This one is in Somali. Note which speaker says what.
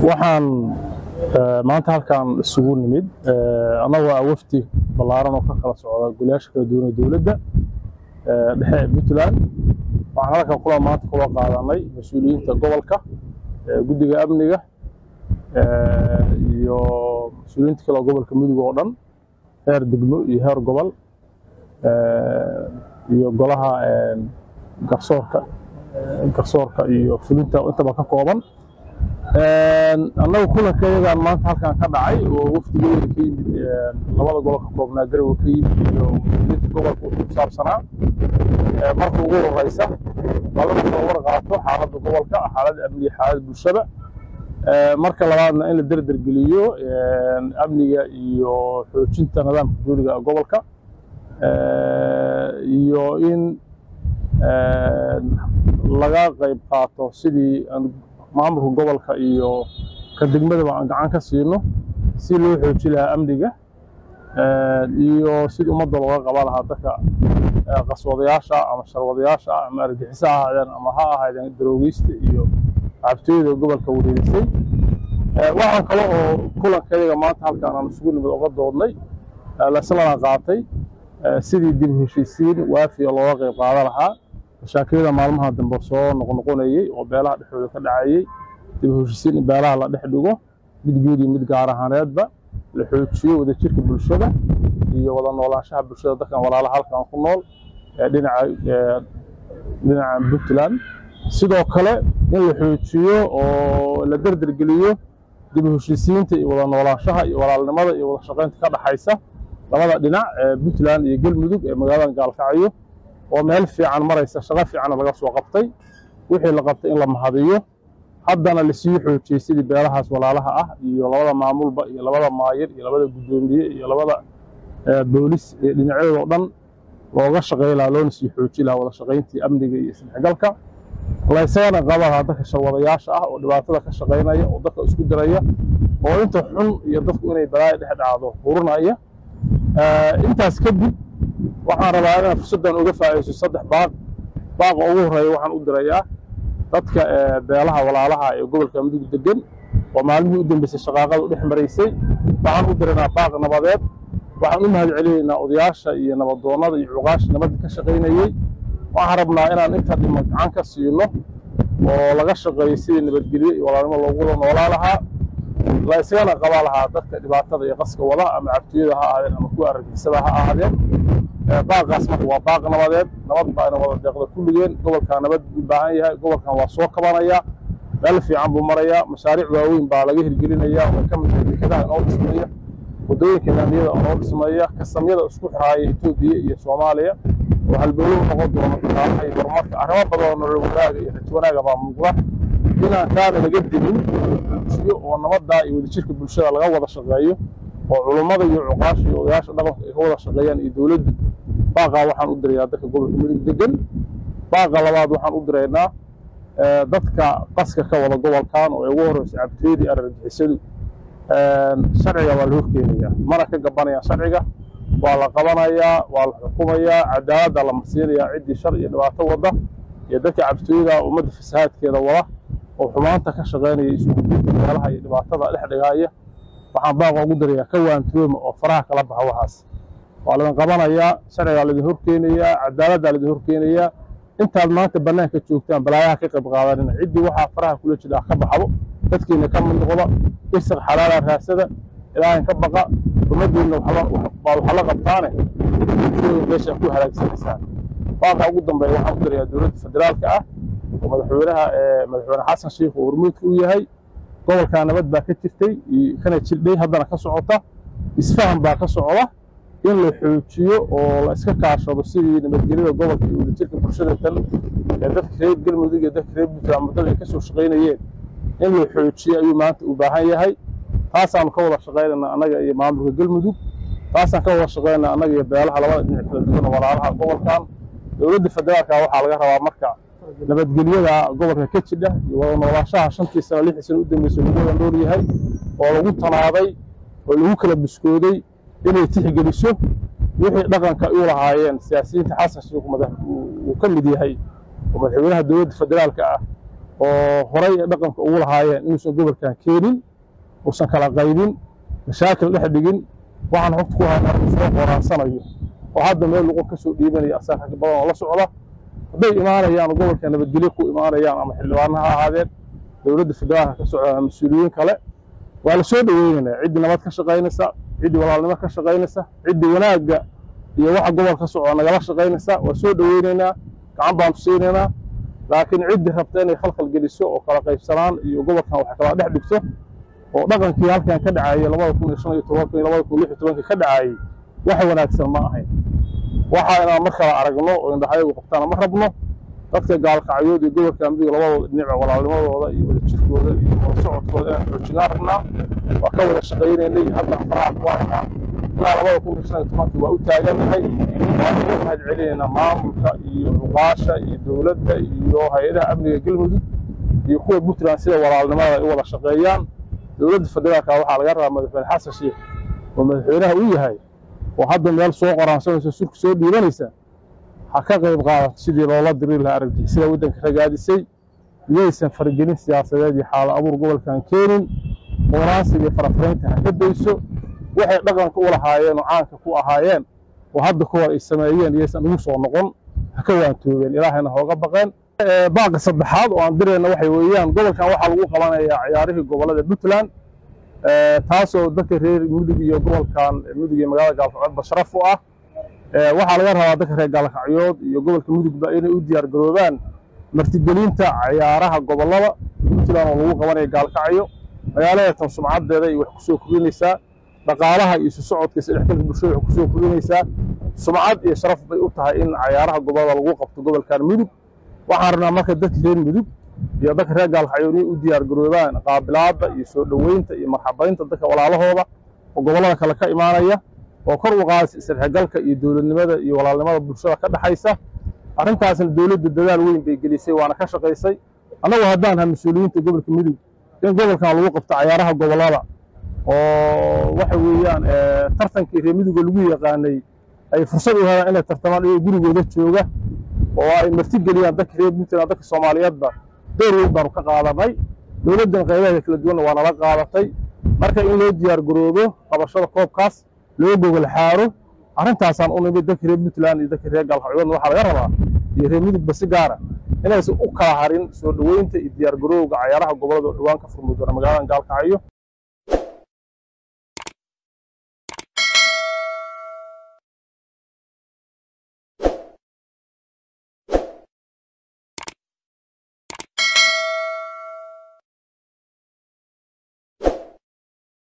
Speaker 1: waxaan maanta halkan isugu nimid annagoo ah wafdi ballaaran oo ka kala socda golayaasha kala duwan ee dowladda dhexe ee puntland waxaan halkan kula maanta kula qaadanay mas-uuliyiinta gobolka guddiga amniga iyo mas-uuliyiinta kale oo gobolka mudug oo dhan heer degmo iyo heer gobol iyo golaha garsoorka garsoorka iyo fulinta intaba ka kooban annagu kulanka iyagaan maanta halkan ka dhacay oo wafdigeeda ka yimid labada gobol ka koobnaa garowe ka yimid iyo mas-uuliyiinta gobolka wuxuu ku saabsanaa marka ugu horeysa labada kala war qaato xaaladda gobolka xaaladda amniga xaaladda bulshada marka labaadna in la derdergeliyo amniga iyo xoojinta nidaamka dowliga gobolka iyo in laga qayb qaato sidii maamulka gobolka iyo ka degmadaba aan gacan ka siino si loo xooji lahaa amniga iyo sidii ummadda looga qaban lahaa dadka qaswadayaasha ama sharwadayaasha ama argixisa ha ahaadeen ama ha ahaydeen daroogeysta iyo cabtooyada gobolka wareerisay waxaan kale oo kulanka iyaga maanta halkaan aan isugu nimid oga doodnay laslana qaatay sidii dib heshiisiin waafiya looga qayb qaadan lahaa mashaakilada maalmaha dambe soo noqnoqonayey oo beelaha dhexdooda ka dhacayey dib heshiisiin in beelaha la dhex dhigo mid guud iyo mid gaar ahaaneedba la xoojiyo wadajirka bulshada iyo wada noolaanshaha bulshada dadkan walaalaha halkan ku nool dhinaca dhinaca puntland sidoo kale in la xoojiyo oo la derdergeliyo dib heshiisiinta iyo wada noolaanshaha iyo walaalnimada iyo wada shaqaynta ka dhaxaysa labada dhinac ee puntland iyo galmudug ee magaalada gaalkacyo oo meel fiican maraysa shaqo fiicanna laga soo qabtay wixii la qabtay in la mahadiyo haddana lasii xoojiyey sidii beelahaas walaalaha ah iyo labada maamulba iyo labada maayir iyo labada guddoomiye iyo labada boolis ee dhinacyadoo o dhan looga shaqay lahaa loona sii xooji lahaa wada shaqayntii amniga iyo isdhexgalka laysagana qaba lahaa dadka sharwadayaasha ah oo dhibaatada ka shaqaynaya oo dadka isku diraya oo inta xun iyo dadku inay balaaya dhex dhacdo hurinaya intaas kadib waxaan rabaa inaan fursaddan uga faa'iidayso saddex baaq baaqa ugu horreeya waxaan u dirayaa dadka beelaha walaalaha ee gobolka mudug degan oo maalmihii u dambeysay shaqaaqada u dhex maraysay waxaan u diraynaa baaq nabadeed waxaan u mahad celinaynaa odayaasha iyo nabadoonnada iyo cuqaasha nabadda ka shaqaynayey waxaan rabnaa inaan inta dhimo gacan ka siino oo laga shaqeeyo sidii nabadgelye iyo walaalnimo loogu wada noolaa lahaa la isagana qabaa lahaa dadka dhibaatada iyo qaska wada ama cabtiyada ha ahaadeen ama kuwa argixisada ha ahaadeen baaqaas marka waa baaq nabadeed nabad baa ina wada deeqda kulligeen gobolkan nabad u baahan yahay gobolkan waa soo kabanayaa meel fiican buu marayaa mashaariic waaweyn baa laga hirgelinayaa oo ka mid tahay dekedaha inoo dhismaya waddooyinka laamiyada inoo dhismaya kasamyada isku xiraaya etoobiya iyo soomaaliya oo halbowlow noqon doono dhaqaalaha iyo horumarka arrimo badan oo nolol wanaaga iyo rajo wanaaga baa muuqda inaan kaana laga demin xoojiyo oo nabaddaa iyo wadajirka bulshada laga wada shaqeeyo oo culummada iyo cuqaasha iyo odayaasha dhaqanka ay ka wada shaqeeyaan iyo dowladdu baaqaa waxaan u dirayaa dadka gobolka mudug degan baaqa labaad waxaan u diraynaa dadka qaska ka wada gobolkan oo ay ugu horreyso cabteedii arargixisadu sharciga waa la horkeenayaa mana ka gabanayaan sharciga waa la qabanayaa waa la xukumayaa cadaaladda la marsiinayaa ciddii shar iyo dhibaato wadda iyo dadka cabtooyada ummadda fasahaadkeeda wada oo xumaanta ka shaqaynaya isugudinta meelaha iyo dhibaatada dhex dhigaaya waxaan baaqa ugu dirayaa ka waantooma oo faraha kala baxa waxaas waa laydin qabanayaa sharcigaa laydin horkeenayaa cadaaladdaa laydin horkeenayaa intaad maanta bannaanka joogtaan balaayaha ka qayb qaadanina ciddii waxaa faraha kula jira ka baxdo dadkiina ka mid noqda irsiq xalaala raasada ilaahin ka baqa ummaddiinna baa waxa la qabtaane meesha ku halaagsanaysaan baaqa ugu dambeeya waxaan u dirayaa dowladda federaalka ah oo madaxweynaha madaxweyne xasan sheikh oo hormuudka u yahay gobolkaa nabad baa ka jirtay kana jirdhay haddana ka socota isfahan baa ka socda in la xoojiyo oo la iska kaashado sidii nabadgelyada gobolka iyo wadajirka bulshada tan ee dadka reer galmudug iyo dadka reer puntland muddada ay ka soo shaqaynayeen in la xoojiyo ayuu maanta u baahan yahay taasaanu ka wada shaqaynayna annaga iyo maamulka galmudug taasaan ka wada shaqaynayna annaga iyo beelaha labada dhinac kala duwan walaalaha gobolkan dowladda federaalka waxaa laga rabaa marka nabadgelyada gobolka ka jidha iyo wada noolaashaha shantii sano lixdii sano u dambeysay lagu wada nool yahay oo lagu tanaaday oo lagu kala buskooday inay tixgeliso wixii dhaqanka u lahaayeen siyaasiyiinta xasan sheikh uu ka mid yahay oo madaxweynaha dowladda federaalka ah oo horay ee dhaqanka ugu lahaayeen inuusan gobolkan keenin uusan kala qaybin mashaakil dhex dhigin waxaan xogta ku haynaa inuu soo qoraansanayo oo hadda meel luqun ka soo dhiibanaya asaga rag badan oo la socda hadday imaanayaan oo gobolka nabadgelyo ku imaanayaan ama xildhibaano ha ahaadeen dowladda federaalka ka socda ama mas-uuliyiin kale waa la soo dhoweynaynaa ciddii nabad ka shaqaynaysa ciddii walaalnimo ka shaqaynaysa ciddii wanaagga iyo waxa gobol ka socda nagala shaqaynaysa waa soo dhoweynaynaa gacan baan tusaynaynaa laakiin ciddii rabta inay khalkhal geliso oo kala qaybsanaan iyo gobolkan wax kala dhex dhigto oo dhaqankii halkan ka dhacayay labada kun iyo shan iyo tobanka iyo labada kun lix iyo tobanka ka dhacayay wax wanaagsan ma ahayn waxa inaan mar kala aragno oo indhahayagu qabtaana ma rabno dadka gaalkacyood iyo gobolka amdiga labadooda dhinaca walaalnimadooda iyo wadajirkooda iyo wada socodkooda inaan xoojinaan rabnaa waa ka wada shaqaynaynay hadda faraha ku haynaa ilaa labada kun iyo shan iyo tobankii waa u taaganahay waan uga mahad celinaynaa maamulka iyo cuqaasha iyo dowladda iyo hay-adaha amniga galmudug iyo kuwa puntland sida walaalnimada ay u wada shaqeeyaan dowladda federaalka waxaa laga rabaa madaxweyne xasan sheekh oo madaxweynaha u yahay oo hadda meel soo qoraansanaysa surka soo dhiibanaysa ha ka qayb qaadato sidii loola diri lahaa argagixisada waddanka ragaadisay iyaysan faragelin siyaasadeed iyo xaalo abuur gobolkan keenin qooraansiga iyo farafaraynta ha ka dayso waxay dhaqanka u lahaayeen oo caanka ku ahaayeen oo hadda ka hor ay sameeyeen iyaysan ugu soo noqon ha ka waantoobeen ilaahayna hooga baqeen baaqa saddexaad oo aan dirayna waxay weeyaan gobolkan waxaa lagu qabanayaa ciyaarihii gobollada puntland taasoo dadka reer mudug iyo gobolkan mudug iyo magaalada gaalkacyoodba sharaf u ah waxaa laga rabaa dadka reer gaalkacyood iyo gobolka mudugba inay u diyaar garoobaan martigelinta ciyaaraha gobollada puntland oo lagu qabanayo gaalkacyo magaalada tan sumcaddeeda iyo wax ku soo kordhinaysaa dhaqaalaha iyo isu socodka isdhexgalka bulshada wax ku soo kordhinaysaa sumcad iyo sharaf bay u tahay in ciyaaraha gobollada lagu qabto gobolkan mudug waxaan rabnaa marka dadka reer mudug iyo dadka reer gaalkacyood inay u diyaar garoobaan qaabilaadda iyo soo dhoweynta iyo marxabaynta dadka walaalahooda oo gobollada kale ka imaanaya oo kor u qaadaysa isdhexgalka iyo dowladnimada iyo walaalnimada bulshada ka dhexaysa arrintaasna dowladda dadaal weyn bay gelisay waana ka shaqaysay annagu haddaan ha mas-uuliyiinta gobolka mudug in gobolkan lagu qabto cayaaraha gobollada oo waxa weeyaan tartankii reer muduga lagu yaqaanay ay fursad u helaan inay tartamaan iyagoo gurigooda jooga oo ay martigeliyaan dadka reer puntland dadka soomaaliyeedba door weyn baanu ka qaadanay dowladdan qaybaheeda kala duwanna waa nala qaadatay marka in loo diyaar garoobo qabashada koobkaas loo gogol xaaro arrintaasaan u nimid dadka reer puntland iyo dadka reer gaalkacyoodna waxaa laga rabaa iyo reer mudugba si gaara inaysan u kala harin soo dhoweynta iyo diyaar garowga cayaaraha gobollada oo dhowaan ka furmi doona magaaladan gaalkacyo